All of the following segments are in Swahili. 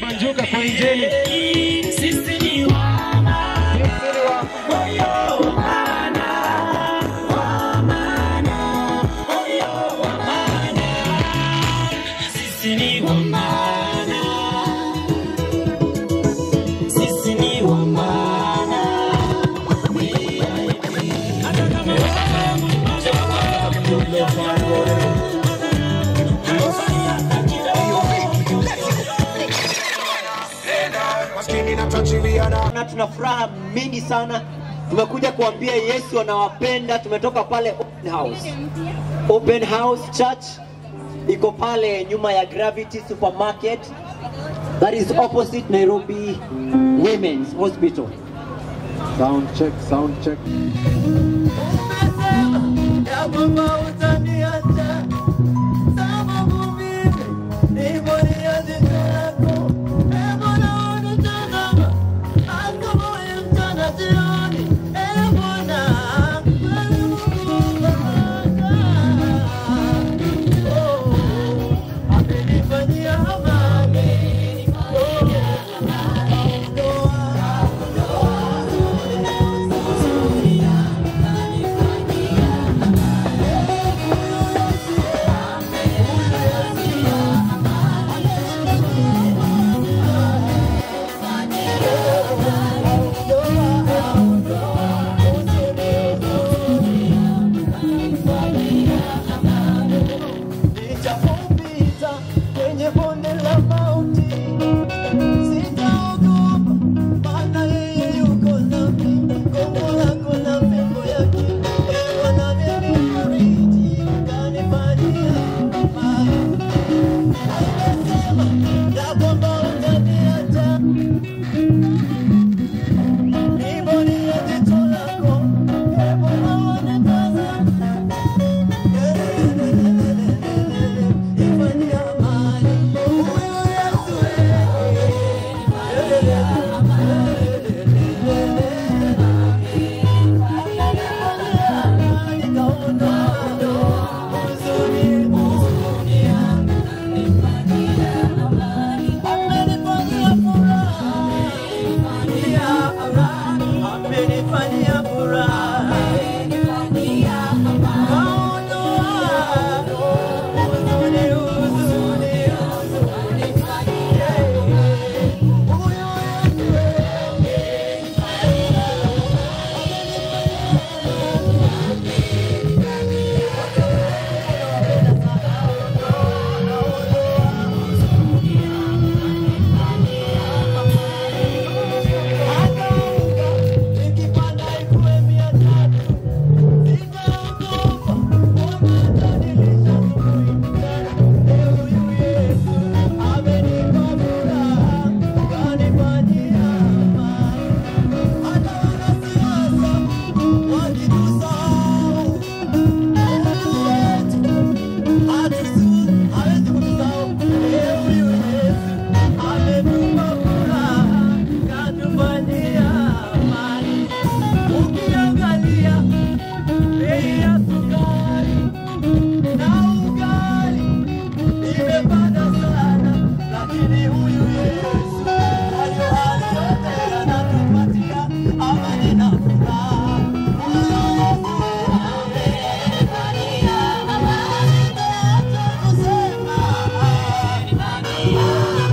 kubanjuka kwa injili. Sisi ni wana moyo wana wa maana, moyo wa maana. Sisi ni wa maana, sisi ni wa maana. Hata kama na tuna furaha mingi sana. Tumekuja kuambia Yesu anawapenda. Tumetoka pale open house. Open House Church iko pale nyuma ya Gravity Supermarket, that is opposite Nairobi Women's Hospital. Sound check, sound check. ya kwamba utaniacha sababu mimi ni moja jicho lako e Bwana unitazama hata moyo mchana jioni e Bwana wewe Mungu baraka oh amenifanyia amani Nijapopita kwenye bonde la mauti, sitaogopa, maana yeye yuko nami. Gongo lako na fimbo yake, ewe unanifariji, unanifanyia amani. Umesema ya kwamba utaniacha, nimeona jicho lako, ewe Bwana wanitazama. Amenifanyia furaha Ukiangalia bei ya sukari na ugali imepanda sana, lakini huyu Yesu hayo hayo yote anatupatia amani na furaha. Huyu Yesu amenifanyia amani, acha kusema amenifanyia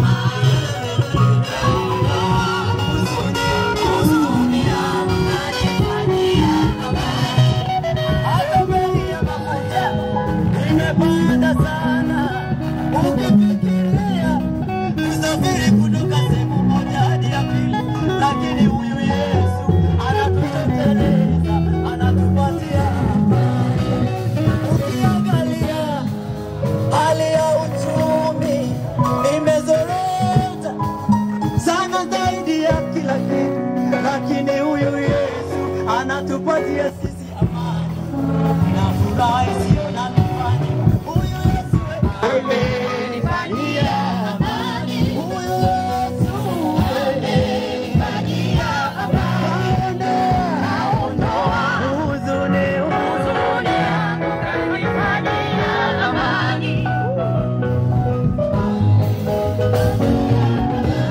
huzuni yangu anifanyia hata bei ya mafuta imepanda sana. Ukifikiria kusafiri kutoka sehemu moja hadi ya pili, lakini huyu Yesu anatutosheleza, anatupatia amani. Ukiangalia hali ya uchumi imezorota sana zaidi ya kila kitu, lakini huyu Yesu anatupatia sisi amani na furaha isiyo na kifani. Huyu Yesu amenifanyia amani. Huyu Yesu amenifanyia amani. Aondoa huzuni, huzuni yangu, kanifanyia amani.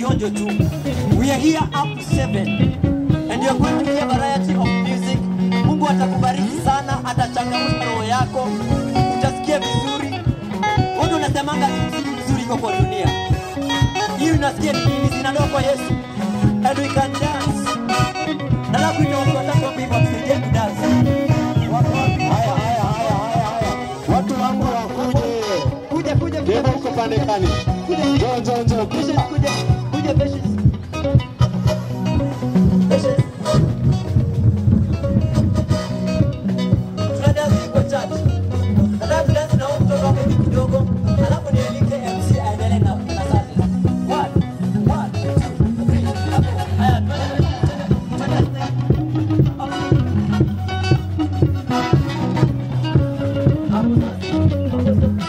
kionjo tu. We are here up to seven and you are going to hear variety of music. Mungu atakubariki sana, atachangamsha roho yako, utasikia vizuri. Watu unasemanga mziki mzuri iko kwa dunia hii, unasikia ni nini? Zinatoka kwa Yesu and we can dance. Nataka kuita watu watatu hapa hivi watusaidie kudance. Wako wapi? Haya, haya, haya, haya, haya. Watu wangu wakuje. Kuja, kuja, kuja. Demo uko pande gani? Njoo, njoo, njoo. Patience, kuja, kuja patience. Patience. Tuna dance kwa church. Nataka tudance na huyu mtoto hapo hivi kidogo, alafu nialike MC aendelee na na service. One, one, two, three, hapo. Haya, twende, twende, twende. Hapo. Hapo sasa.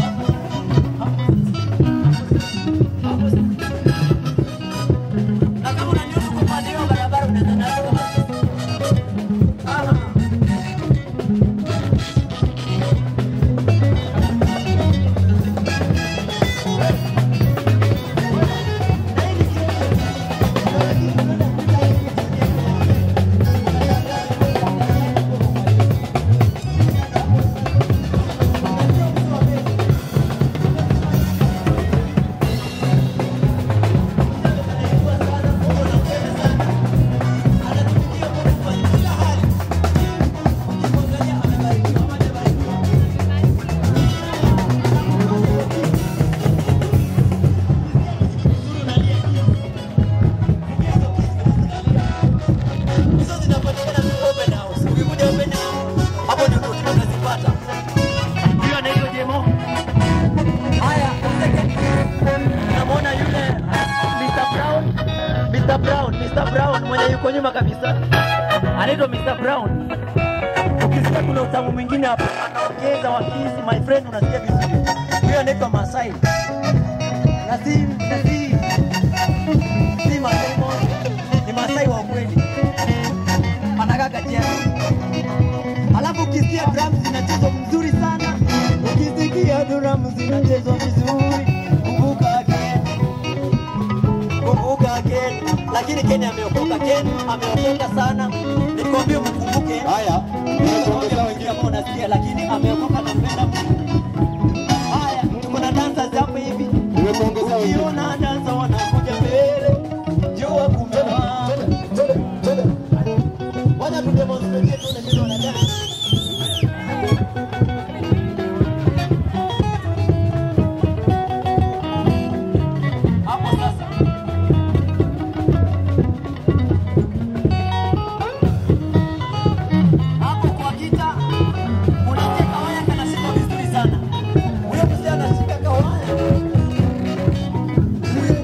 Na kama unaniona kwa upande wa barabara unaweza nalo kama Aha. Hizo zinapatikana tu open house. Ukikuja open house, hapo ndio tunazipata. Huyo anaitwa Jemo. Haya, second. Unamwona yule Mr. Brown? Mr. Brown, Mr. Brown mwenye yuko nyuma kabisa. Anaitwa Mr. Brown. Ukisikia kuna utamu mwingine hapo, anaongeza wakisi, my friend, unasikia vizuri. Huyo anaitwa Masai. Na si na si si Masai moja. Ni Masai wa ukweli anakaa kati yao. Alafu ukisikia drums zinachezwa mzuri sana, ukisikia drums zinachezwa vizuri, kumbuka Ken, kumbuka Ken. Lakini Ken ameokoka, Ken ameokoka sana. Nikwambie mkumbuke Haya, Nimeongea wengine ambao unasikia, lakini ameokoka na mpenda Mungu. Haya, tuko na dancers hapa hivi. nimekuongezea wengine. Ukiona dansa wanakuja mbele, jua kumewaka. Wacha tu demonstrate tuone vile wanadance. Hapo sasa. Hapo kwa kita unasikia kawaya kanashika vizuri sana. Huyo mzee anashika kawaya.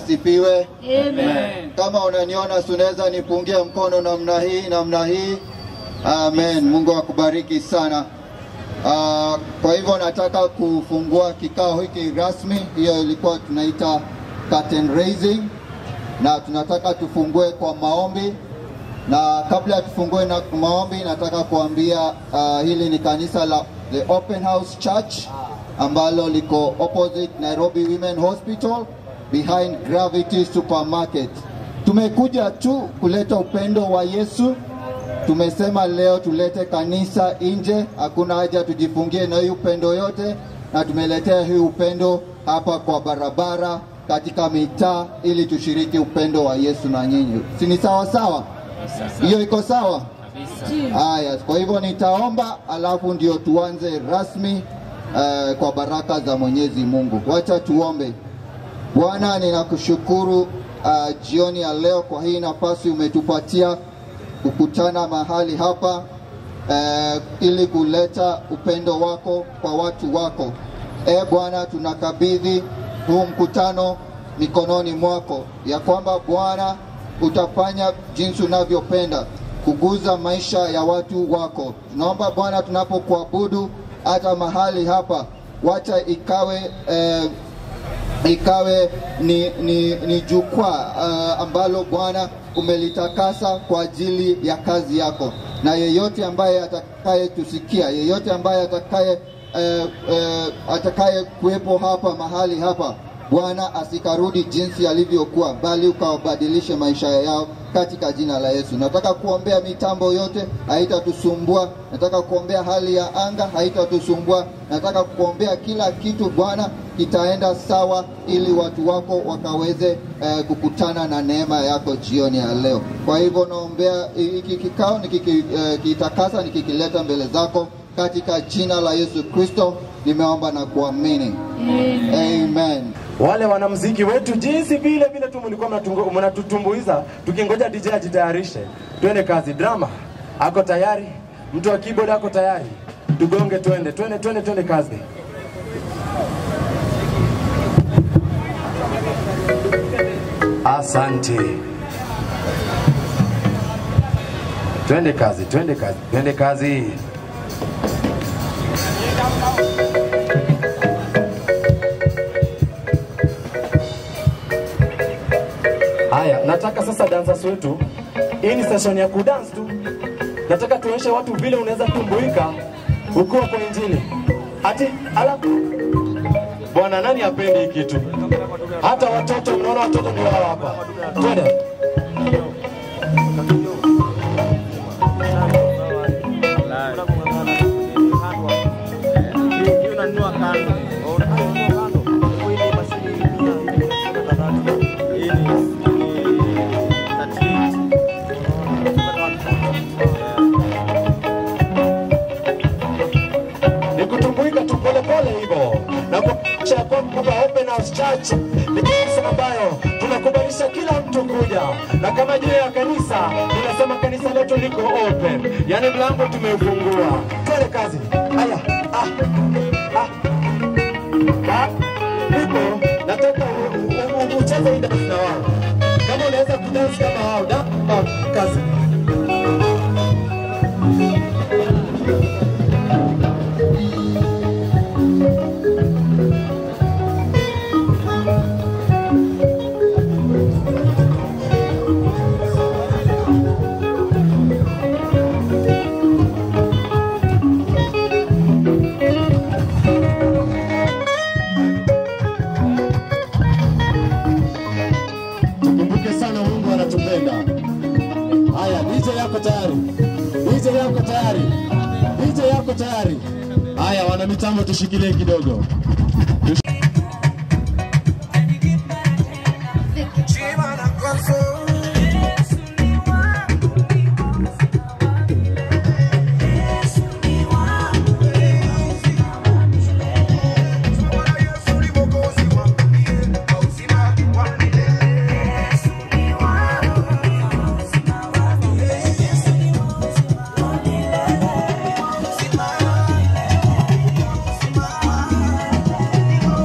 asifiwe. Kama unaniona sunaweza nipungie mkono namna hii namna hii. Amen. Mungu akubariki sana. Uh, kwa hivyo nataka kufungua kikao hiki rasmi. Hiyo ilikuwa tunaita curtain raising, na tunataka tufungue kwa maombi, na kabla ya tufungue na maombi, nataka kuambia uh, hili ni kanisa la the Open House Church ambalo liko opposite Nairobi Women Hospital behind Gravity Supermarket. Tumekuja tu kuleta upendo wa Yesu Tumesema leo tulete kanisa nje, hakuna haja tujifungie na hii upendo yote, na tumeletea hii upendo hapa kwa barabara, katika mitaa, ili tushiriki upendo wa Yesu na nyinyi. Si ni sawa sawa? Hiyo iko sawa? Haya, kwa hivyo nitaomba, alafu ndio tuanze rasmi uh, kwa baraka za Mwenyezi Mungu. Wacha tuombe. Bwana, ninakushukuru uh, jioni ya leo kwa hii nafasi umetupatia kukutana mahali hapa eh, ili kuleta upendo wako kwa watu wako. E Bwana, tunakabidhi huu mkutano mikononi mwako, ya kwamba Bwana utafanya jinsi unavyopenda kuguza maisha ya watu wako. Tunaomba Bwana, tunapokuabudu hata mahali hapa, wacha ikawe eh, ikawe ni, ni, ni jukwaa uh, ambalo Bwana umelitakasa kwa ajili ya kazi yako, na yeyote ambaye atakaye tusikia, yeyote ambaye atakaye uh, uh, atakaye kuwepo hapa mahali hapa Bwana asikarudi jinsi alivyokuwa, bali ukawabadilishe maisha yao katika jina la Yesu. Nataka kuombea mitambo yote, haitatusumbua. Nataka kuombea hali ya anga, haitatusumbua. Nataka kuombea kila kitu Bwana kitaenda sawa, ili watu wako wakaweze eh, kukutana na neema yako jioni ya leo. Kwa hivyo naombea hiki kikao nikikitakasa, eh, nikikileta mbele zako katika jina la Yesu Kristo, nimeomba na kuamini Amen. Amen. wale wanamziki wetu jinsi vile vile tu mlikuwa mnatungo- mnatutumbuiza tukingoja DJ ajitayarishe twende kazi drama ako tayari mtu wa keyboard ako tayari tugonge twende twende twende twende kazi asante twende kazi twende kazi twende kazi Haya, nataka sasa dancers wetu, hii ni session ya kudance tu. Nataka tuonyeshe watu vile unaweza tumbuika ukiwa kwa injili. Ati ala, bwana, nani apendi hii kitu? Hata watoto, mnaona watoto ndio hao hapa. Twende. ni kutumbuika tu polepole hivyo na kuakisha ya kwamba Open House Church ni kanisa ambayo tunakubalisha kila mtu kuja, na kama jina ya kanisa tunasema kanisa letu liko open, yani mlango tumeufungua. Twende kazi. Haya, ah, ah, ah, Nico, nataka u- u- u- ucheze hii dance na wao, kama unaweza kudance kama wao. Da, ah, kazi. Tukumbuke sana Mungu anatupenda. Haya, DJ yako tayari, DJ yako tayari, DJ yako tayari. Haya, wana mitambo, tushikilie kidogo. Simama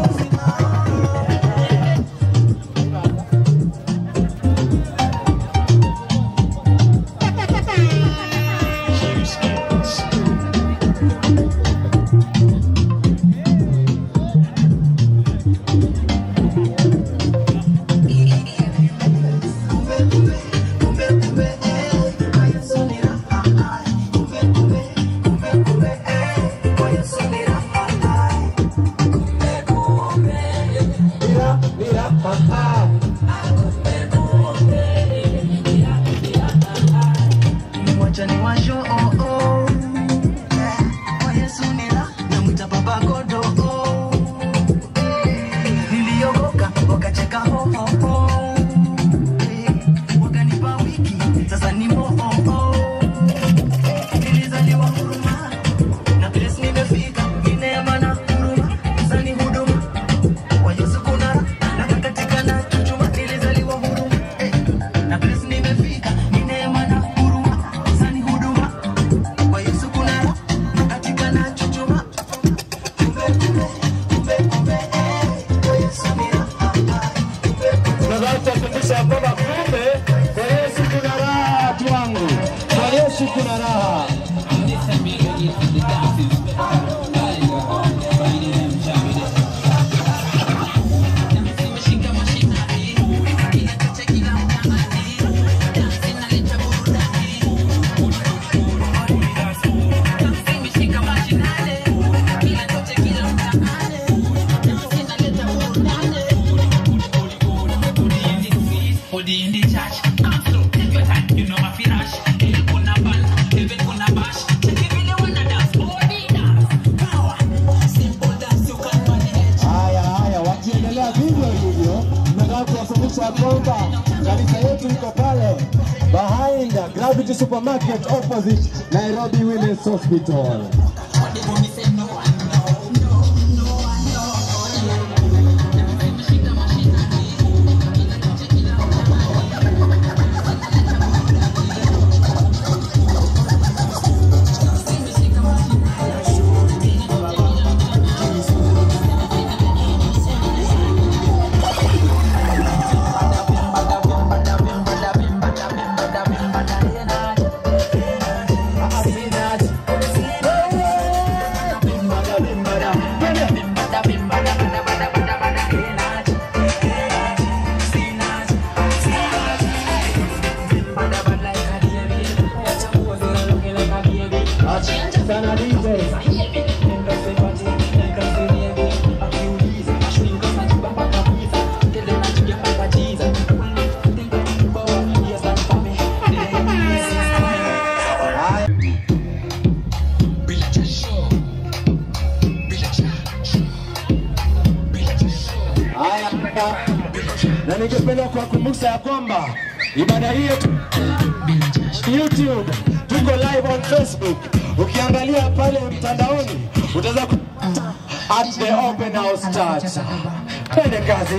utaniwasho oh, oh. Yeah. Kwa Yesu nila namwita baba godo oh. Niliokoka wakacheka ho ho ho Eh, wakanipa wiki sasa ni mo oh, oh. Nilizaliwa huruma na place nimefika ni neema na huruma sasa ni huduma kwa Yesu kuna raha na kakatika na chuchuma nilizaliwa huruma eh, na place nimefika ni neema na huruma sasa ni huduma kwa Yesu kuna raha na katika na chuchuma kumbe kumbe kumbe kumbe eh, kwa Yesu ni raha Tunataka kuwafundisha ya kwamba kumbe kwa Yesu kuna raha, watu wangu, kwa Yesu kuna raha. Haya haya, wakiendelea vivyo hivyo, tunataka kuwafundisha ya kwamba kanisa yetu iko pale behind Gravity Supermarket opposite Nairobi Women's Hospital. Sana DJ. Haya, na ningependa kuwakumbusha ya kwamba ibada hii yetu YouTube, tuko live on Facebook. Ukiangalia pale mtandaoni utaweza ku at the Open House Church. Twende kazi.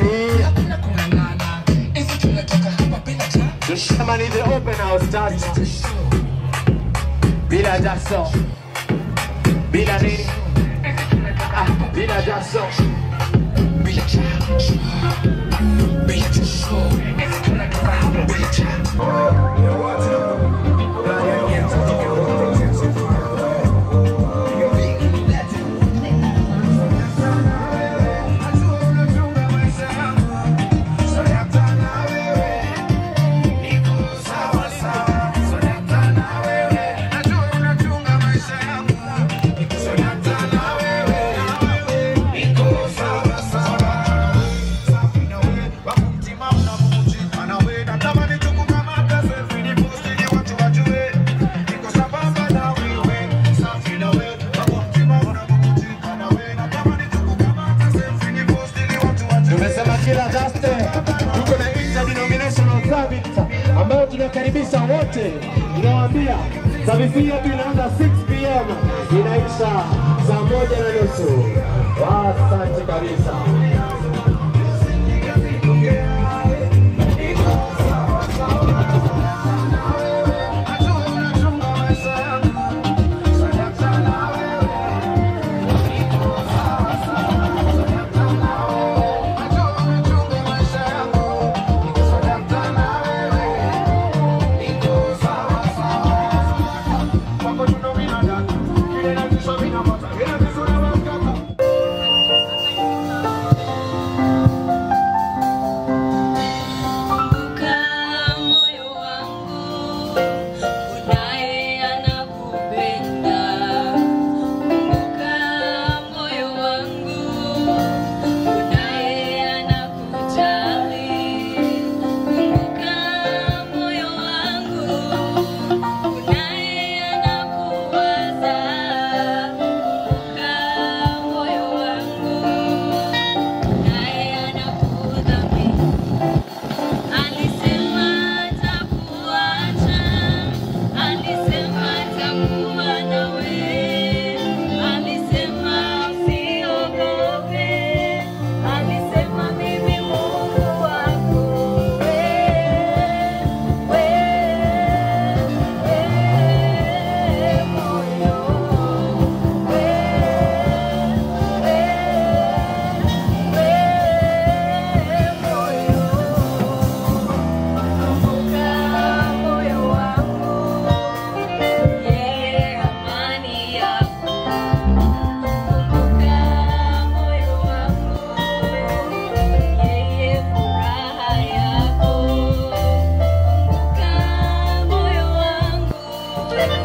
Tusema ni the Open House Church. Bila jaso. Bila nini? Ah, bila jaso. Tumesema kila Thursday tuko na interdenominational service ambayo tunakaribisha wote, tunawaambia service hii yetu inaanza 6 pm inaisha saa moja na nusu. Asante kabisa.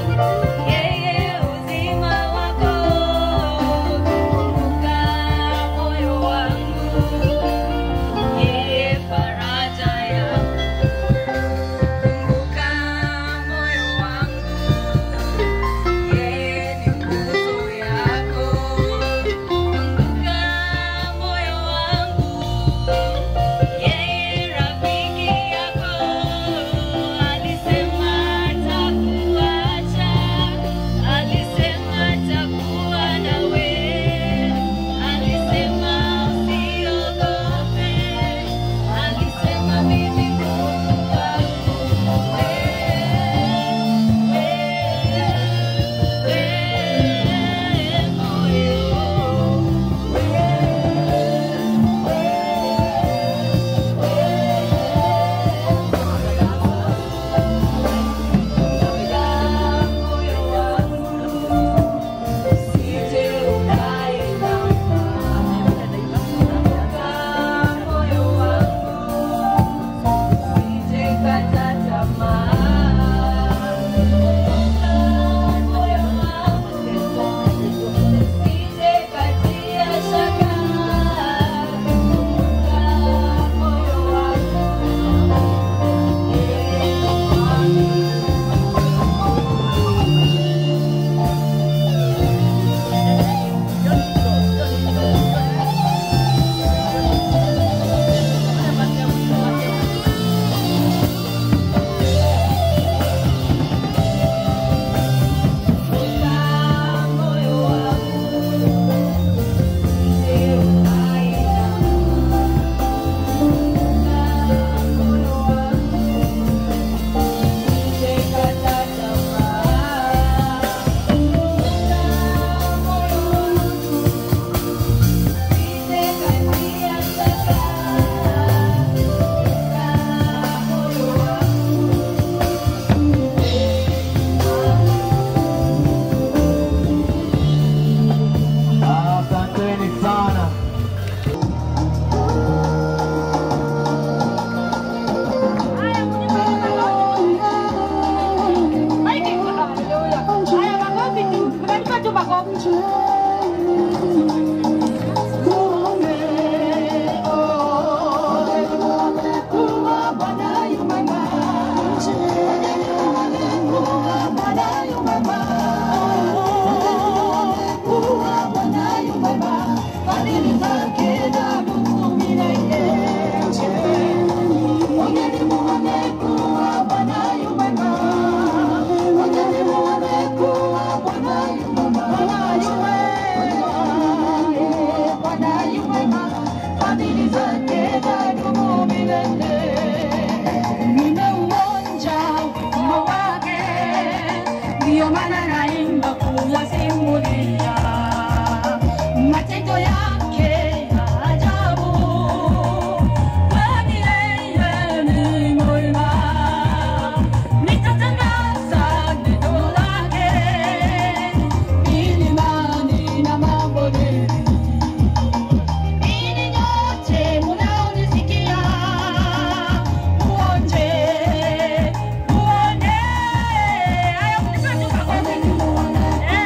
Muone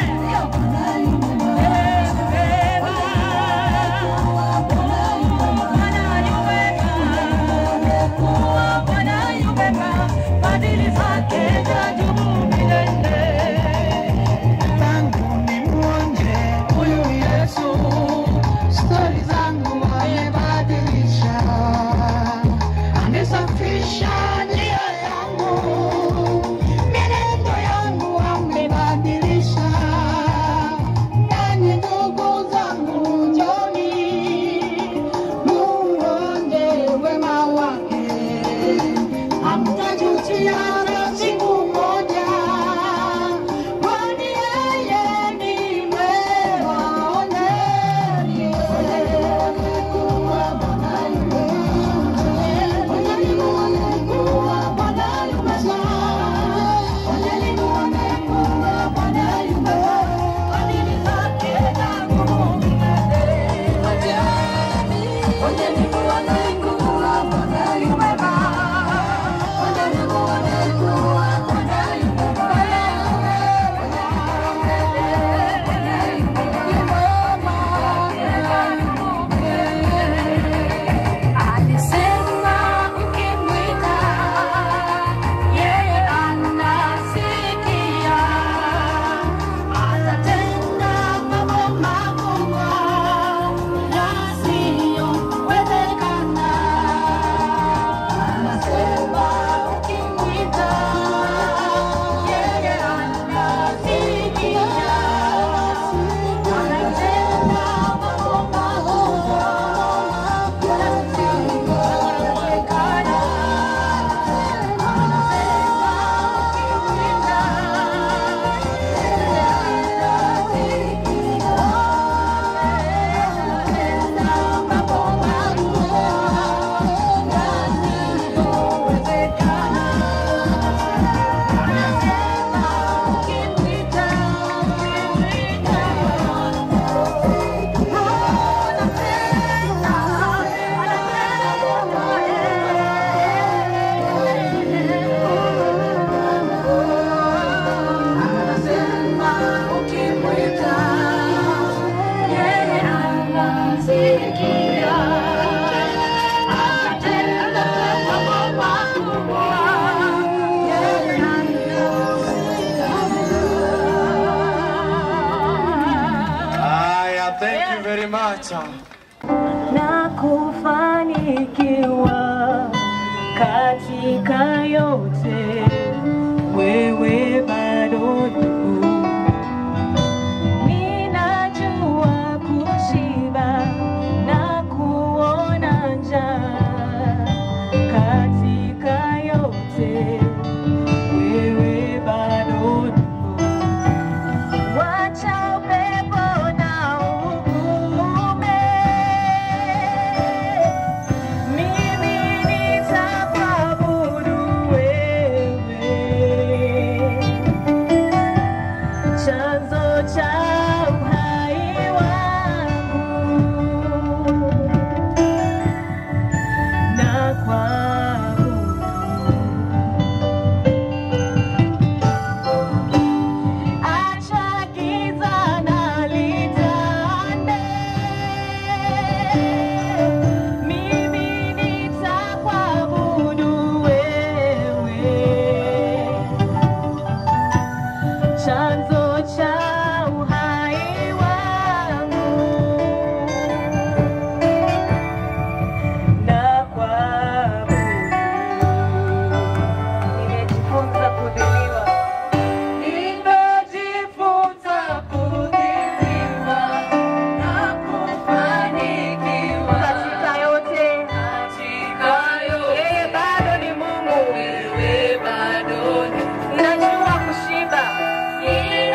hutaniacha na kufanikiwa katika yote, wewe bado ndugu. Ninajua kushiba na kuona njaa katika yote, wewe bado ndugu. Wacha upepo na uvume, mimi nitakuabudu wewe, chanzo cha uhai wangu na kuabudu Acha giza na litande, mimi nitakuabudu wewe, chanzo cha uhai wangu na kuabudu. Nimejifunza kudhiliwa Nimejifunza kudhiliwa na kufanikiwa katika yote, katika yote. Yeye bado ni Mungu, wewe bado ni najua kushiba,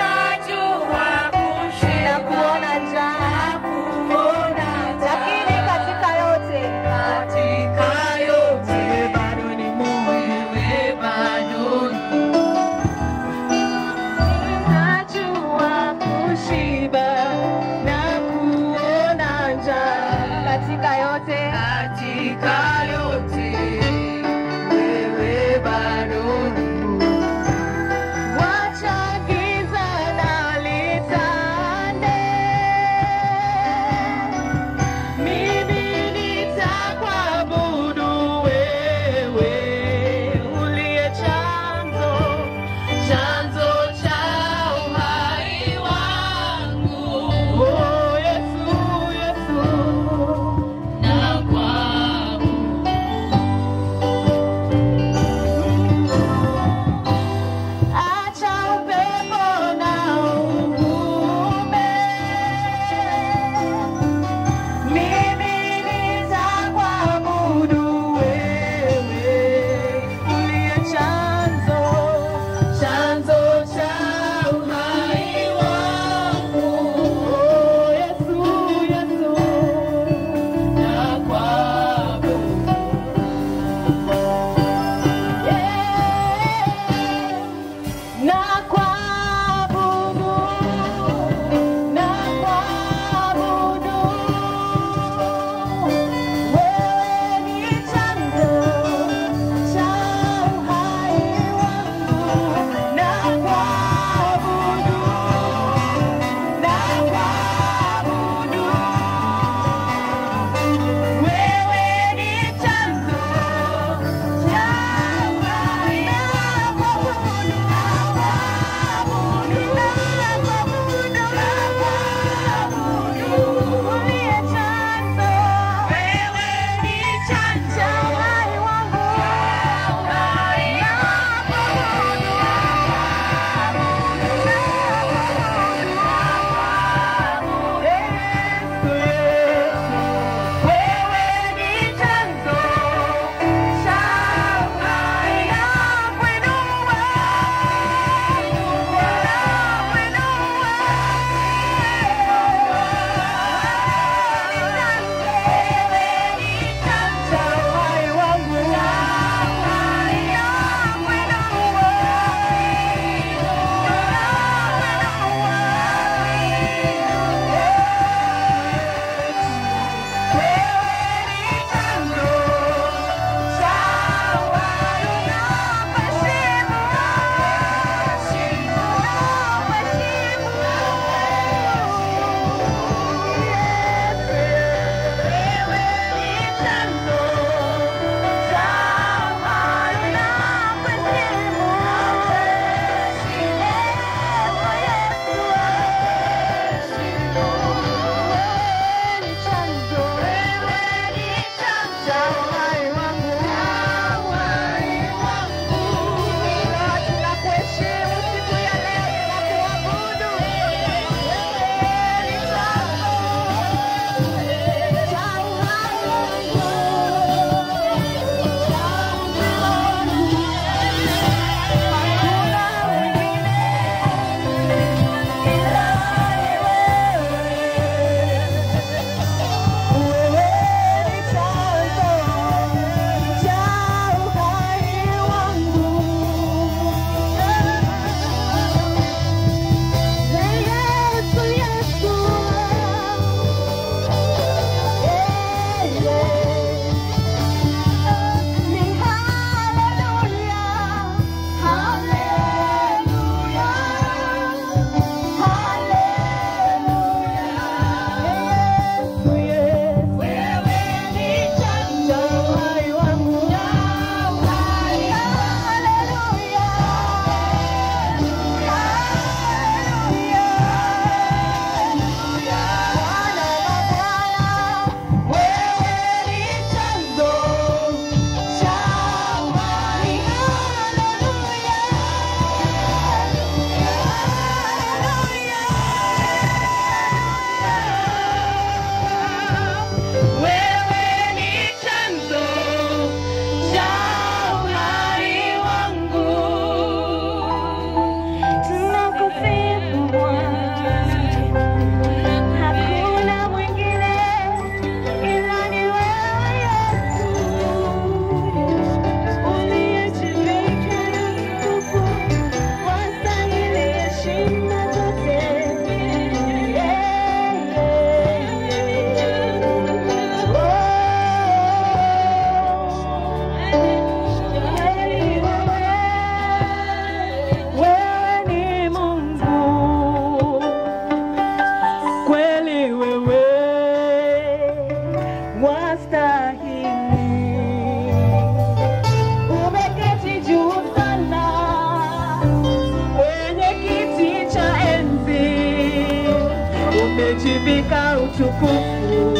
umejivika utukufu.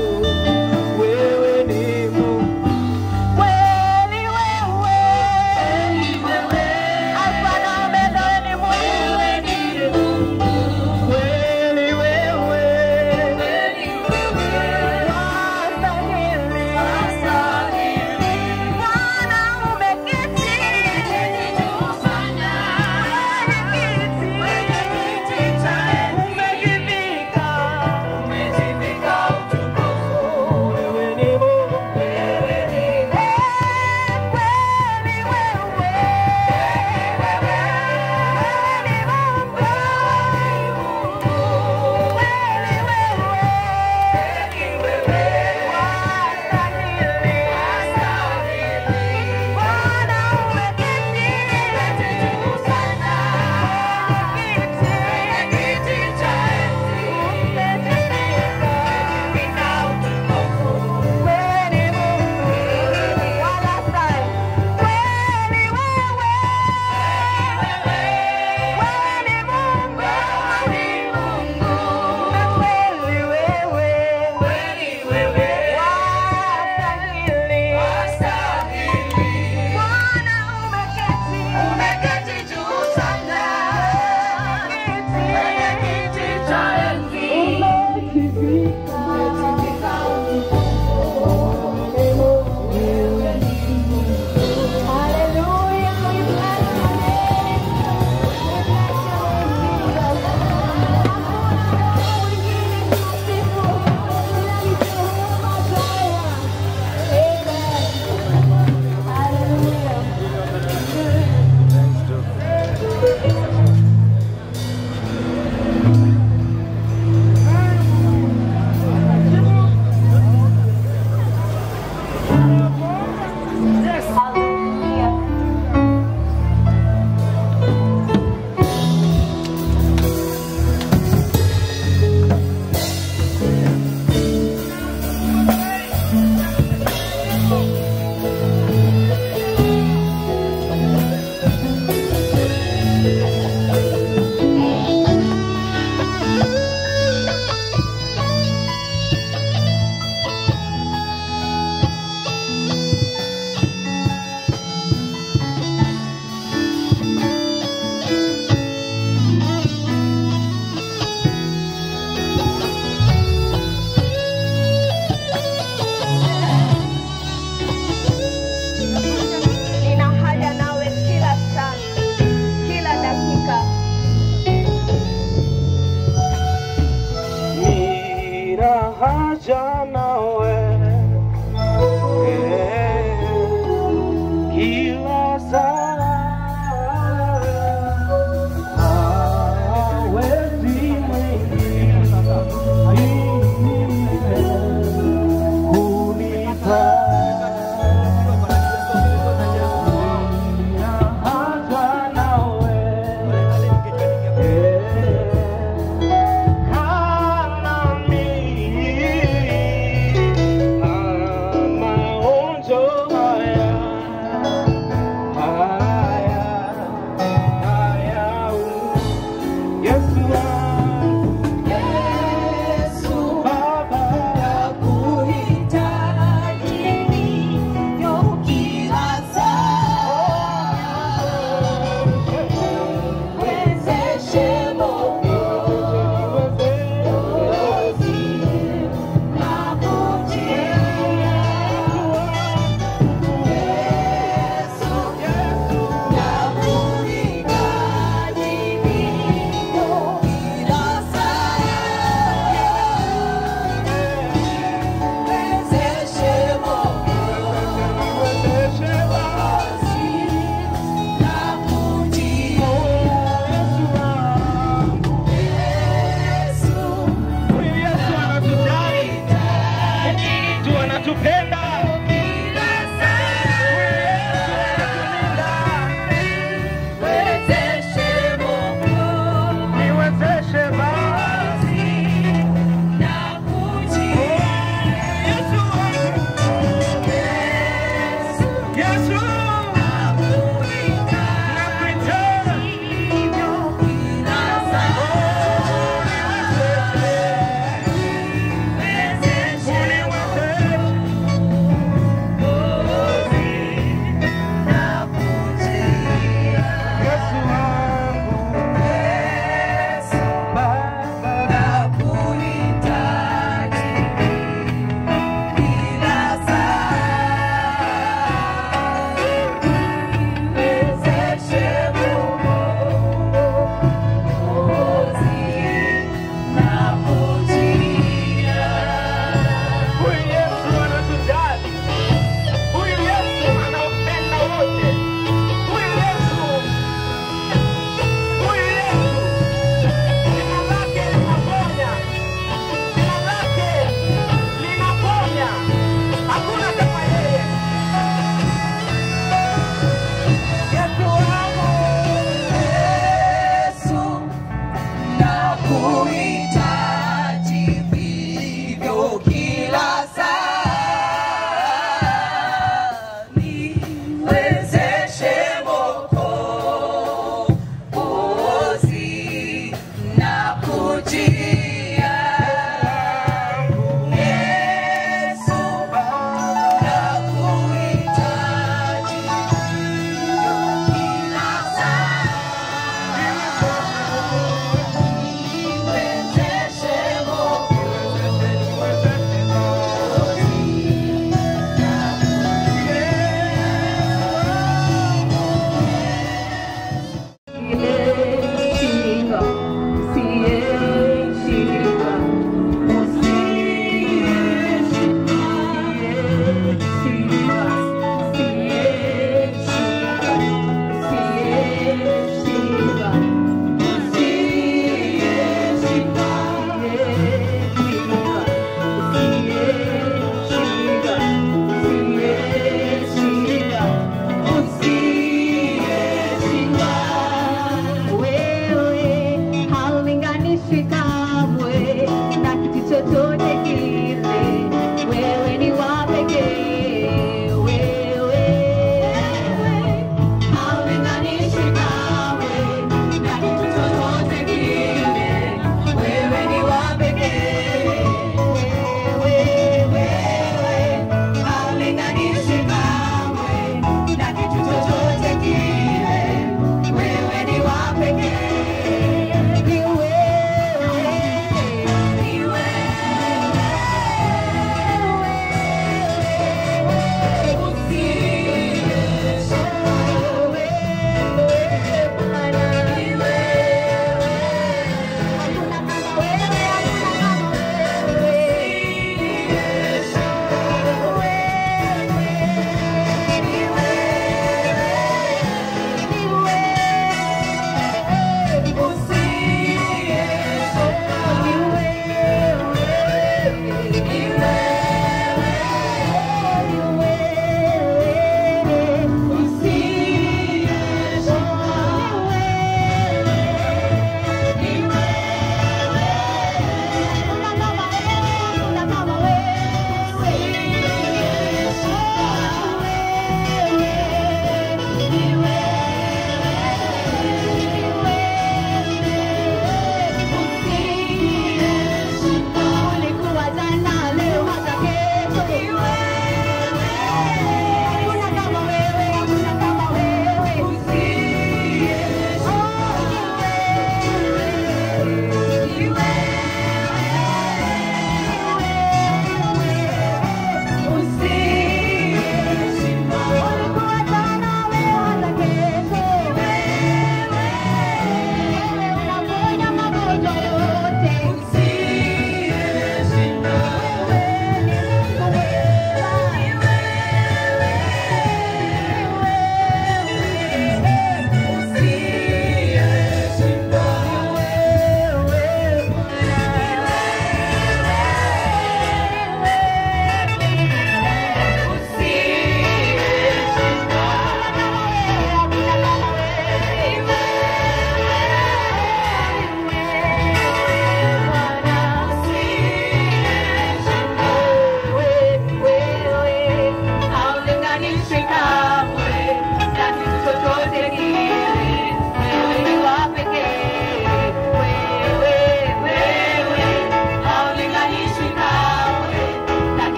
Wewe ni Mungu kweli, wewe Alfa na Omega, wewe ni Mungu kweli, wewe wastahili. Bwana umeketi kwenye kiti cha enzi, umejivika utukufu. Wewe ni Mungu kweli, wewe Nina haja nawe kila saa, kila dakika. Nina haja nawe eh, kila saa hawezi mwingine kunita Nina haja nawe eh,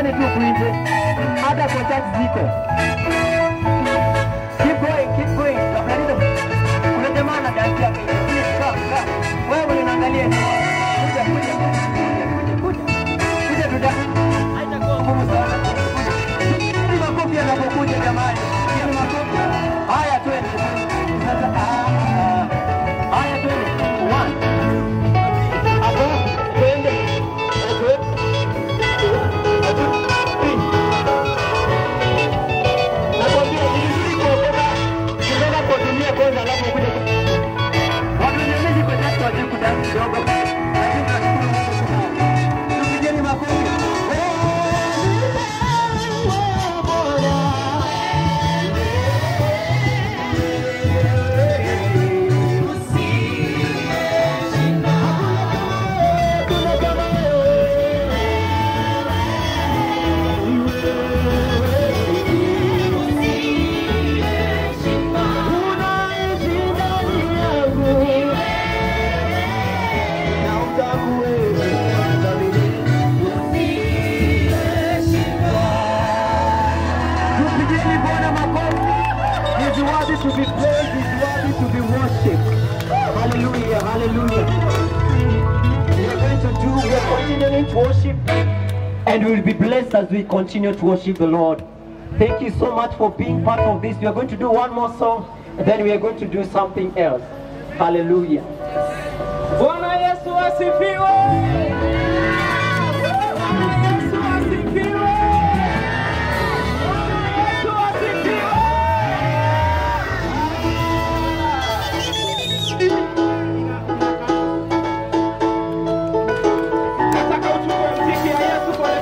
Kujeni tu kuinje, hata kwa church ziko. Keep going, keep going. Tutamaliza. Kuna jamaa na dance yake. Please come, come. Wewe unaangalia ni kuja kuja kuja kuja kuja. Kuja tu dance. Haitakuwa ngumu sana. Ni makofi yanapokuja jamani. Ni makofi. Haya twende. Sasa ah, ah. Haya twende. One. Hapo twende. Okay. Nakwambia ni vizuri kuokoka kutoka kwa dunia kwanza, alafu ukuje watu wenye kwa tatu wajue kudansi kidogo, lakini tunashukuru Mungu sana. Tupigeni makofi. Tupigeni Bwana makofi. He's worthy to be praised, he's worthy to be worshipped. Hallelujah, hallelujah. We are going to do, we are continuing to worship and we will be blessed as we continue to worship the Lord. Thank you so much for being part of this. We are going to do one more song and then we are going to do something else. Hallelujah. Bwana Yesu asifiwe. Bwana Yesu asifiwe. Bwana Yesu asifiwe. Nataka uchukue mziki ya Yesu kwa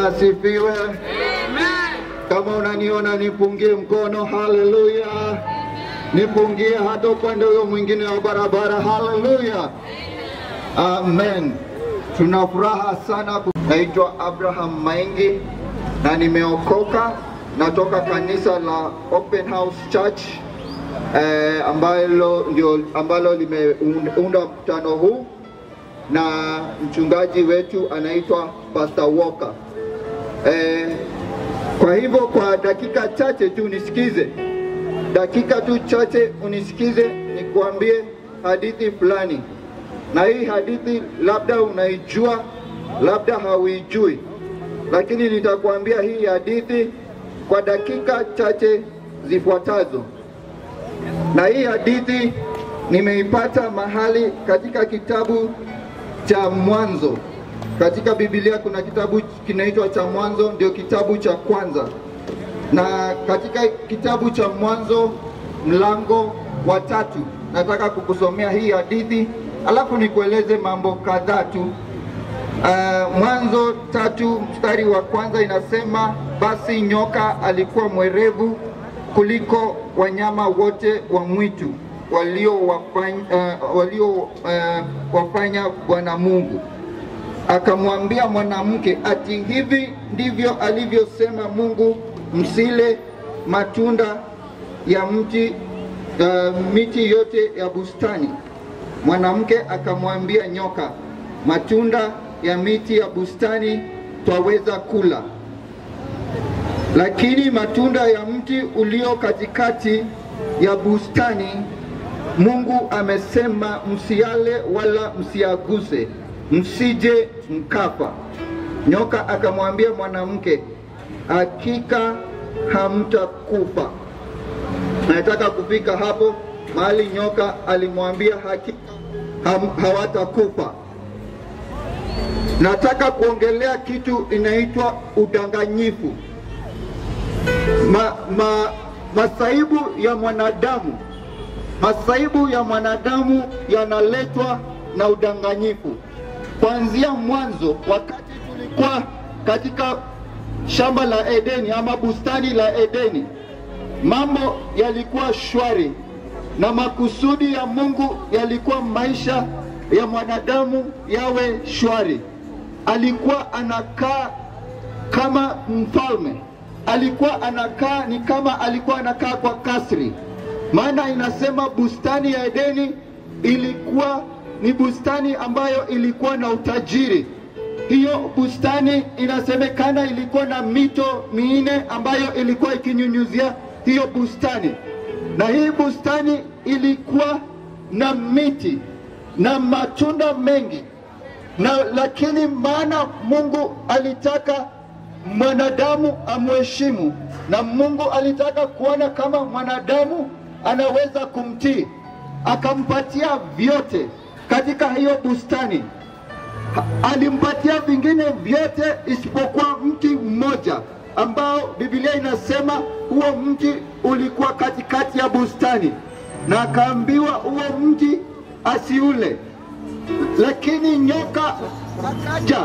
Bwana asifiwe. Kama unaniona nipungie mkono, haleluya. Nipungie hata upande huyo mwingine wa barabara, haleluya. Amen. Tuna furaha sana. Naitwa Abraham Maingi na nimeokoka, natoka kanisa la Open House Church eh, ambalo ndio ambalo limeunda mkutano huu na mchungaji wetu anaitwa Pastor Walker. Eh, kwa hivyo kwa dakika chache tu nisikize, dakika tu chache unisikize, nikuambie hadithi fulani, na hii hadithi labda unaijua, labda hauijui, lakini nitakuambia hii hadithi kwa dakika chache zifuatazo. Na hii hadithi nimeipata mahali katika kitabu cha Mwanzo. Katika Biblia kuna kitabu kinaitwa cha Mwanzo, ndio kitabu cha kwanza, na katika kitabu cha Mwanzo mlango wa tatu nataka kukusomea hii hadithi, alafu nikueleze mambo kadhaa tu. Uh, Mwanzo tatu mstari wa kwanza inasema, basi nyoka alikuwa mwerevu kuliko wanyama wote wa mwitu waliowafanya uh, walio, uh, wafanya Bwana Mungu. Akamwambia mwanamke, ati hivi ndivyo alivyosema Mungu, msile matunda ya mti uh, miti yote ya bustani. Mwanamke akamwambia nyoka, matunda ya miti ya bustani twaweza kula, lakini matunda ya mti ulio katikati ya bustani Mungu amesema msiale wala msiaguse, msije mkafa. Nyoka akamwambia mwanamke, hakika hamtakufa. Nataka kufika hapo mahali nyoka alimwambia hakika ham, hawatakufa. Nataka kuongelea kitu inaitwa udanganyifu. Ma, ma, masaibu ya mwanadamu masaibu ya mwanadamu yanaletwa na udanganyifu. Kuanzia mwanzo, wakati tulikuwa katika shamba la Edeni ama bustani la Edeni, mambo yalikuwa shwari na makusudi ya Mungu yalikuwa maisha ya mwanadamu yawe shwari. Alikuwa anakaa kama mfalme, alikuwa anakaa ni kama alikuwa anakaa kwa kasri maana inasema bustani ya Edeni ilikuwa ni bustani ambayo ilikuwa na utajiri. Hiyo bustani inasemekana ilikuwa na mito minne ambayo ilikuwa ikinyunyuzia hiyo bustani, na hii bustani ilikuwa na miti na matunda mengi na lakini maana Mungu alitaka mwanadamu amheshimu, na Mungu alitaka kuona kama mwanadamu anaweza kumtii, akampatia vyote katika hiyo bustani. Alimpatia vingine vyote isipokuwa mti mmoja ambao Biblia inasema huo mti ulikuwa katikati ya bustani, na akaambiwa huo mti asiule. Lakini nyoka akaja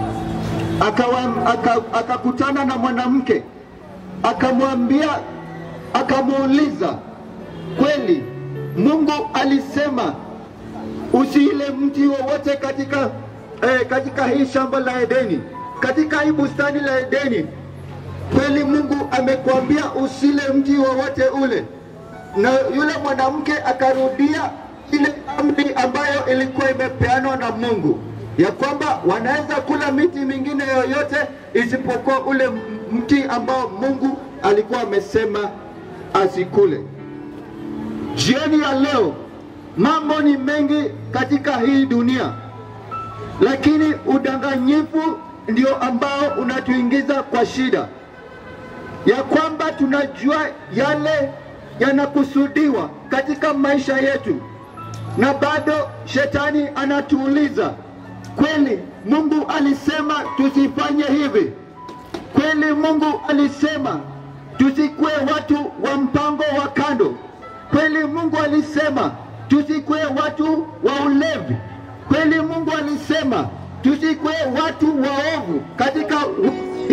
akakutana aka na mwanamke akamwambia, akamuuliza kweli Mungu alisema usiile mti wowote katika eh, katika hii shamba la Edeni, katika hii bustani la Edeni. Kweli Mungu amekwambia usile mti wowote ule? Na yule mwanamke akarudia ile amri ambayo ilikuwa imepeanwa na Mungu ya kwamba wanaweza kula miti mingine yoyote isipokuwa ule mti ambao Mungu alikuwa amesema asikule. Jioni ya leo mambo ni mengi katika hii dunia, lakini udanganyifu ndio ambao unatuingiza kwa shida ya kwamba tunajua yale yanakusudiwa katika maisha yetu, na bado shetani anatuuliza kweli Mungu alisema tusifanye hivi? Kweli Mungu alisema tusikuwe watu wa mpango wa kando? Kweli Mungu alisema tusikuwe watu wa ulevi? Kweli Mungu alisema tusikuwe watu waovu katika wizi?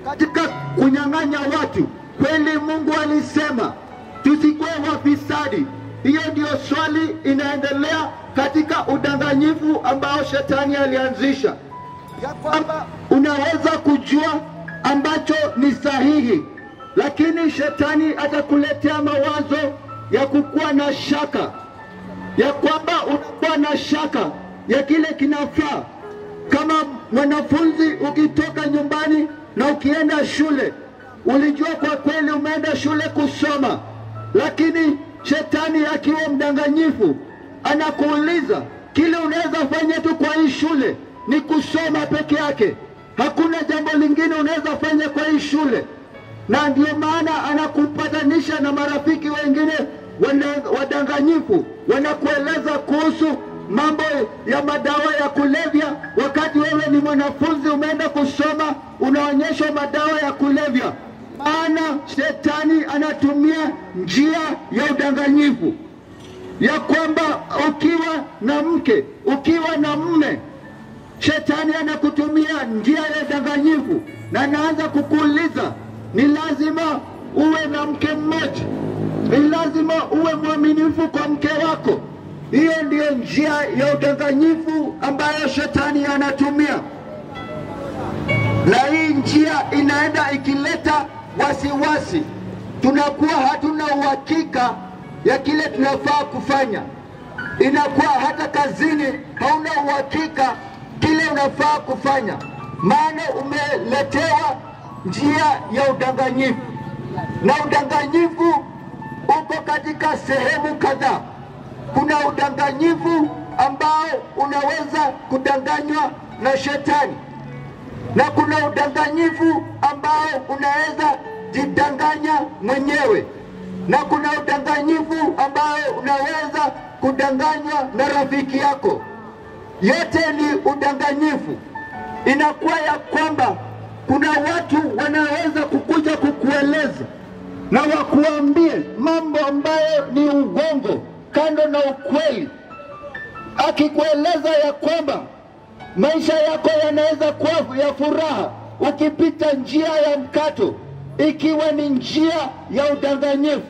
katika kunyang'anya watu. Kweli Mungu alisema tusikuwe wafisadi. Hiyo ndiyo swali inaendelea katika udanganyifu ambao shetani alianzisha, ya kwamba unaweza kujua ambacho ni sahihi, lakini shetani atakuletea mawazo ya kukuwa na shaka, ya kwamba unakuwa na shaka ya kile kinafaa. Kama mwanafunzi ukitoka nyumbani na ukienda shule, ulijua kwa kweli umeenda shule kusoma, lakini shetani akiwa mdanganyifu anakuuliza kile unaweza fanya tu kwa hii shule ni kusoma peke yake, hakuna jambo lingine unaweza fanya kwa hii shule, na ndio maana anakupatanisha na marafiki wengine wana- wadanganyifu, wanakueleza kuhusu mambo ya madawa ya kulevya, wakati wewe ni mwanafunzi umeenda kusoma, unaonyeshwa madawa ya kulevya. Maana shetani anatumia njia ya udanganyifu ya kwamba ukiwa na mke, ukiwa na mme, shetani anakutumia njia ya udanganyifu na anaanza kukuuliza ni lazima uwe na mke mmoja, ni lazima uwe mwaminifu kwa mke wako. Hiyo ndiyo njia ya udanganyifu ambayo shetani anatumia, na hii njia inaenda ikileta wasiwasi. Tunakuwa hatuna uhakika ya kile tunafaa kufanya, inakuwa hata kazini hauna uhakika kile unafaa kufanya, maana umeletewa njia ya udanganyifu, na udanganyifu uko katika sehemu kadhaa. Kuna udanganyifu ambao unaweza kudanganywa na shetani, na kuna udanganyifu ambao unaweza jidanganya mwenyewe, na kuna udanganyifu ambao unaweza kudanganywa na rafiki yako. Yote ni udanganyifu. Inakuwa ya kwamba kuna watu wanaweza kukuja kukueleza na wakuambie mambo ambayo ni ugongo kando na ukweli, akikueleza ya kwamba maisha yako yanaweza kuwa ya furaha ukipita njia ya mkato, ikiwa ni njia ya udanganyifu.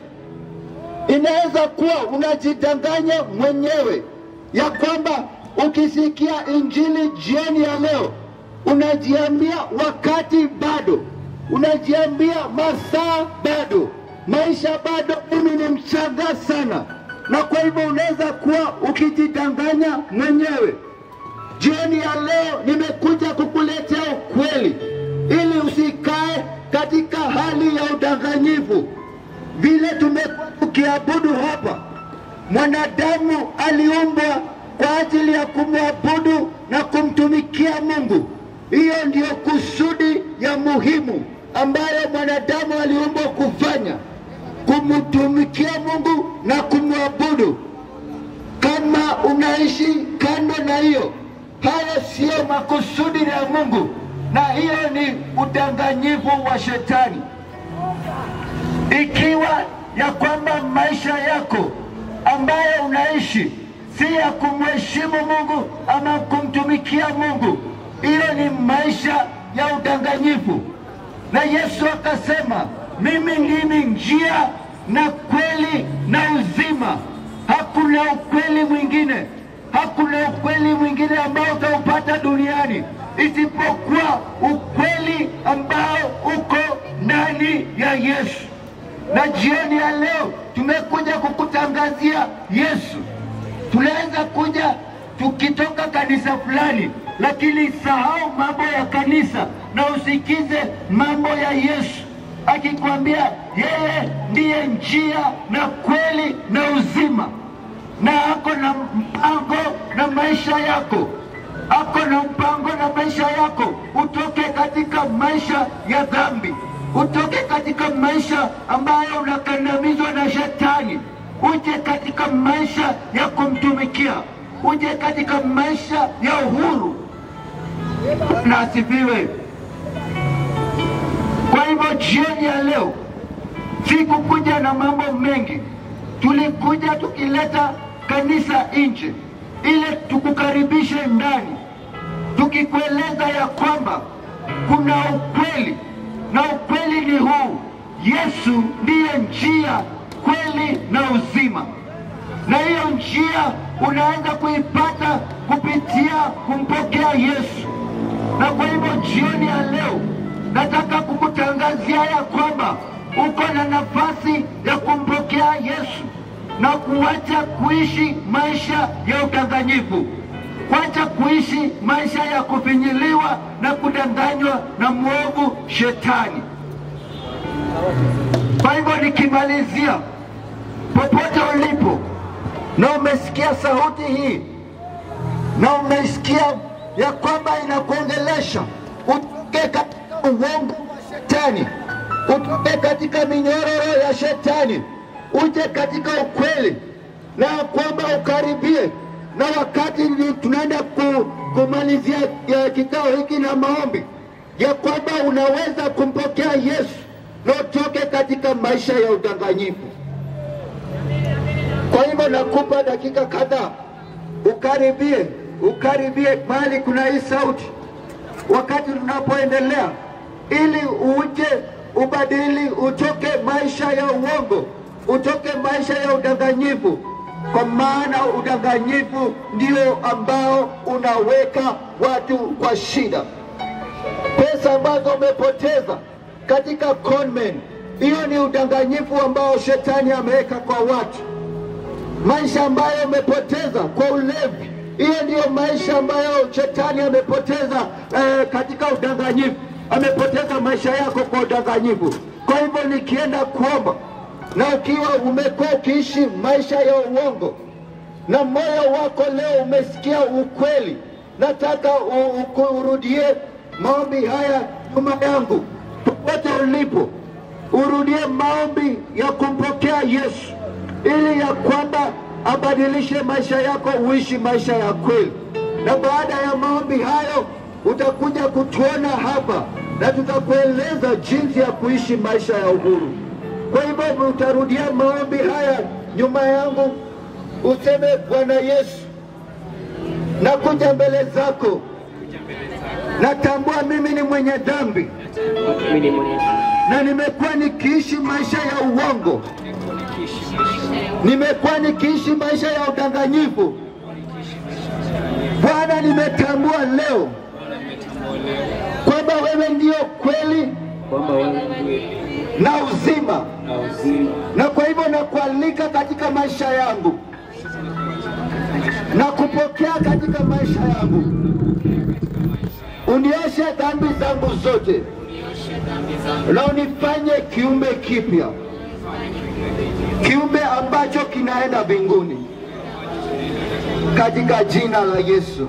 Inaweza kuwa unajidanganya mwenyewe ya kwamba ukisikia injili jioni ya leo unajiambia wakati bado, unajiambia masaa bado, maisha bado, mimi ni mchanga sana, na kwa hivyo unaweza kuwa ukijidanganya mwenyewe. Jioni ya leo nimekuja kukuletea ukweli ili usikae katika hali ya udanganyifu. Vile tumekuwa tukiabudu hapa, mwanadamu aliumbwa kwa ajili ya kumwabudu na kumtumikia Mungu. Hiyo ndiyo kusudi ya muhimu ambayo mwanadamu aliumbwa kufanya, kumtumikia Mungu na kumwabudu. Kama unaishi kando na hiyo, hayo siyo makusudi ya Mungu, na hiyo ni udanganyifu wa shetani. Ikiwa ya kwamba maisha yako ambayo unaishi si ya kumheshimu Mungu ama kumtumikia Mungu, hiyo ni maisha ya udanganyifu. Na Yesu akasema, mimi ndimi njia na kweli na uzima, hakuna ukweli mwingine, hakuna ukweli mwingine ambao utaupata duniani isipokuwa ukweli ambao uko ndani ya Yesu. Na jioni ya leo tumekuja kukutangazia Yesu. Tunaweza kuja tukitoka kanisa fulani, lakini sahau mambo ya kanisa na usikize mambo ya Yesu akikwambia yeye ndiye njia na kweli na uzima, na ako na mpango na maisha yako, ako na mpango na maisha yako, utoke katika maisha ya dhambi, utoke katika maisha ambayo unakandamizwa na shetani, uje katika maisha ya kumtumikia, uje katika maisha ya uhuru. Na asifiwe. Kwa hivyo jioni ya leo sikukuja na mambo mengi, tulikuja tukileta kanisa nje ili tukukaribishe ndani, tukikueleza ya kwamba kuna ukweli na ukweli ni huu, Yesu ndiye njia, kweli na uzima, na hiyo njia unaweza kuipata kupitia kumpokea Yesu. Na kwa hivyo jioni ya leo nataka kukutangazia ya kwamba uko na nafasi ya kumpokea Yesu na kuacha kuishi maisha ya udanganyifu, kuacha kuishi maisha ya kufinyiliwa na kudanganywa na mwovu Shetani. Kwa hivyo nikimalizia, popote ulipo na umesikia sauti hii na umesikia ya kwamba inakuongelesha utoke katika uongo wa shetani, utoke katika minyororo ya shetani, uje katika ukweli, na kwamba ukaribie na wakati ni- tunaenda ku, kumalizia ya kikao hiki na maombi ya kwamba unaweza kumpokea Yesu na utoke katika maisha ya udanganyifu. Kwa hivyo nakupa dakika kadhaa ukaribie, ukaribie mahali kuna hii sauti, wakati tunapoendelea, ili uje ubadili, utoke maisha ya uongo, utoke maisha ya udanganyifu, kwa maana udanganyifu ndio ambao unaweka watu kwa shida. Pesa ambazo umepoteza katika conmen, hiyo ni udanganyifu ambao shetani ameweka kwa watu maisha ambayo umepoteza kwa ulevi, hiyo ndiyo maisha ambayo shetani amepoteza eh, katika udanganyifu. Amepoteza maisha yako kwa udanganyifu. Kwa hivyo nikienda kuomba, na ukiwa umekuwa ukiishi maisha ya uongo na moyo wako leo umesikia ukweli, nataka u- u- urudie maombi haya nyuma yangu, popote ulipo, urudie maombi ya kumpokea Yesu ili ya kwamba abadilishe maisha yako, uishi maisha ya kweli. Na baada ya maombi hayo utakuja kutuona hapa na tutakueleza jinsi ya kuishi maisha ya uhuru. Kwa hivyo utarudia maombi haya nyuma yangu, useme Bwana Yesu, nakuja mbele zako, natambua mimi ni mwenye dhambi na nimekuwa nikiishi maisha ya uongo, nimekuwa nikiishi maisha ya udanganyifu. Bwana, nimetambua leo kwamba wewe ndio kweli na uzima, na kwa hivyo nakualika katika maisha yangu na kupokea katika maisha yangu, unioshe dhambi zangu zote na unifanye kiumbe kipya, kiumbe ambacho kinaenda mbinguni, katika jina la Yesu.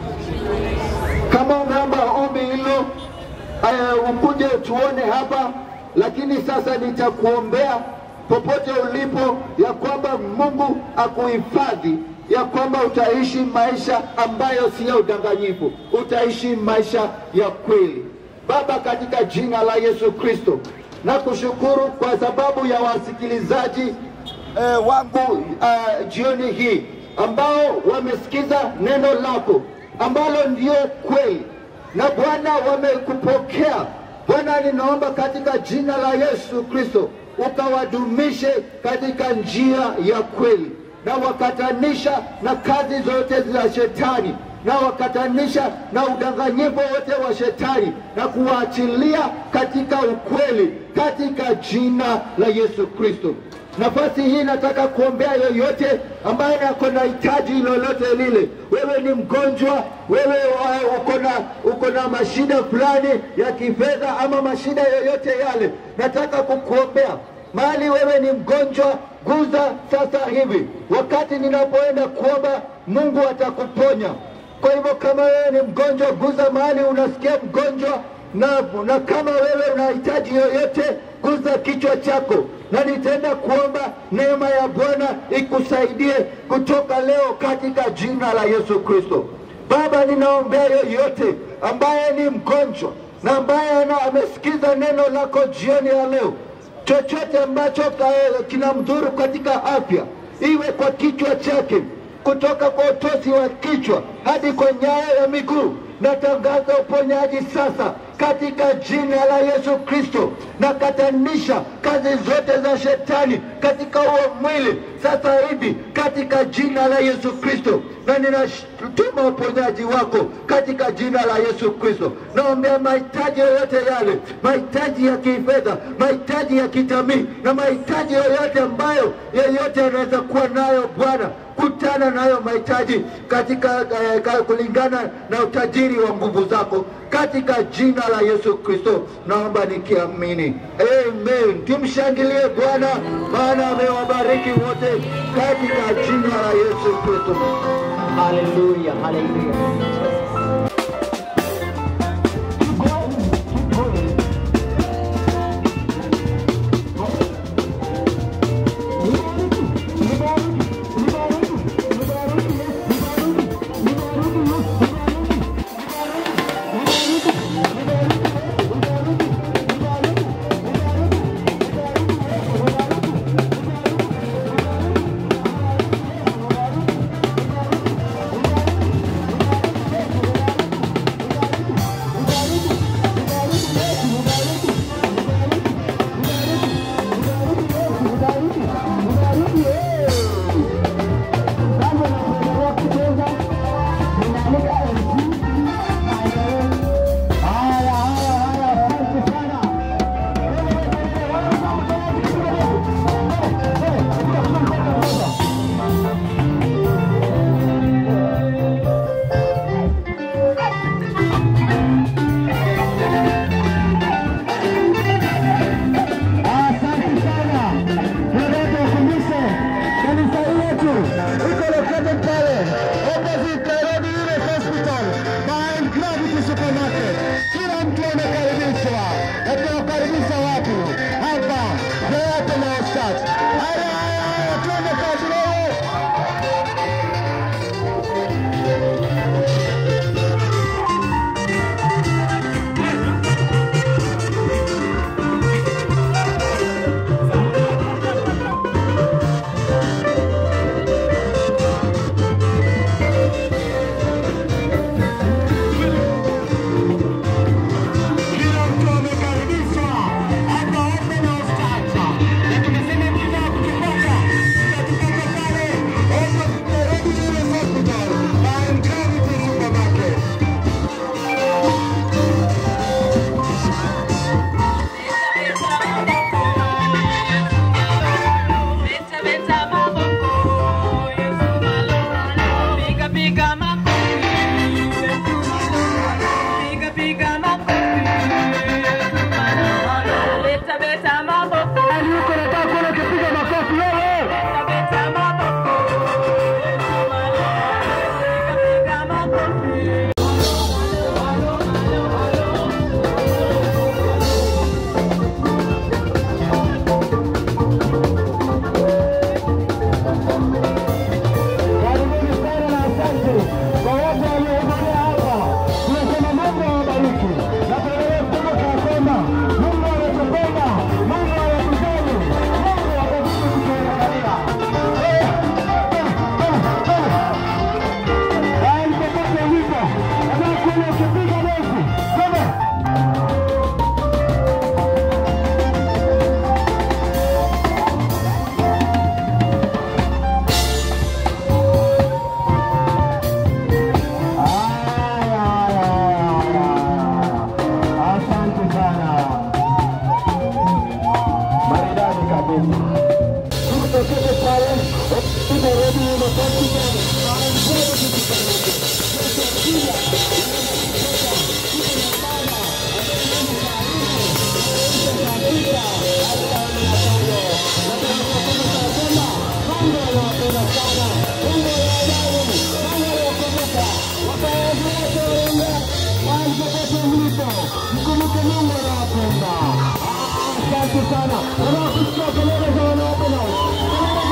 Kama umeomba ombi hilo, uh, ukuje tuone hapa, lakini sasa nitakuombea popote ulipo, ya kwamba Mungu akuhifadhi, ya kwamba utaishi maisha ambayo si ya udanganyifu, utaishi maisha ya kweli. Baba, katika jina la Yesu Kristo, na kushukuru kwa sababu ya wasikilizaji eh, wangu uh, jioni hii ambao wamesikiza neno lako ambalo ndio kweli, na Bwana wamekupokea Bwana, ninaomba katika jina la Yesu Kristo ukawadumishe katika njia ya kweli, na wakatanisha na kazi zote za shetani na wakatanisha na udanganyifu wote wa shetani na kuwaachilia katika ukweli katika jina la Yesu Kristo. Nafasi hii nataka kuombea yoyote ambaye ako na hitaji lolote lile. Wewe ni mgonjwa, wewe uh, uko na uko na mashida fulani ya kifedha ama mashida yoyote yale, nataka kukuombea mahali wewe ni mgonjwa, guza sasa hivi. Wakati ninapoenda kuomba, Mungu atakuponya. Kwa hivyo kama wewe ni mgonjwa, guza mahali unasikia mgonjwa, na, na kama wewe unahitaji yoyote, guza kichwa chako, na nitaenda kuomba neema ya Bwana ikusaidie kutoka leo katika jina la Yesu Kristo. Baba, ninaombea yoyote ambaye ni mgonjwa na ambaye ana- amesikiza neno lako jioni ya leo, chochote ambacho ka- kinamdhuru katika afya, iwe kwa kichwa chake, kutoka kwa utosi wa kichwa hadi kwa nyayo ya miguu, natangaza uponyaji sasa katika jina la Yesu Kristo. Nakatanisha kazi zote za shetani katika huo mwili sasa hivi katika jina la Yesu Kristo, na ninatuma uponyaji wako katika jina la Yesu Kristo. Naombea mahitaji yoyote yale, mahitaji ya kifedha, mahitaji ya kitamii na mahitaji yoyote ambayo yeyote anaweza kuwa nayo Bwana kutana nayo mahitaji katika eh, ka- kulingana na utajiri wa nguvu zako katika jina la Yesu Kristo, naomba nikiamini, amen. Tumshangilie Bwana, maana amewabariki wote katika jina la Yesu Kristo. Haleluya, haleluya. Asante sana. Tunataka tukumbushe kanisa letu iko located pale opposite Nairobi Unit Hospital behind Gravity Supermarket. Kila mtu anakaribishwa. Na tunawakaribisha watu hapa Creator House Church. Haya haya haya, twende kazi leo. Kila mtu amekaribishwa hapa Open House Church. Na tumesema mkitaka kutufuata, tutatupata pale opposite Nairobi Unit Hospital behind Gravity Supermarket. Yuko nataka kuona ukipiga makofi wewe. Karibuni sana na asante kwa wote waliohudhuria hapa. Tunasema Mungu awabariki na tuendelee kukumbuka ya kwamba Mungu anatupenda, Mungu anatujali, Mungu atazidi kutuangalia. Haya, popote ulipo, nataka kuona ukipiga densi. Twende. Asante sana. Maridadi kabisa. Tukutokeze pale Nairobi University. Mkumbuke Mungu anawapenda. Asante sana. Unakusikia kelele za wana Open House. Kelele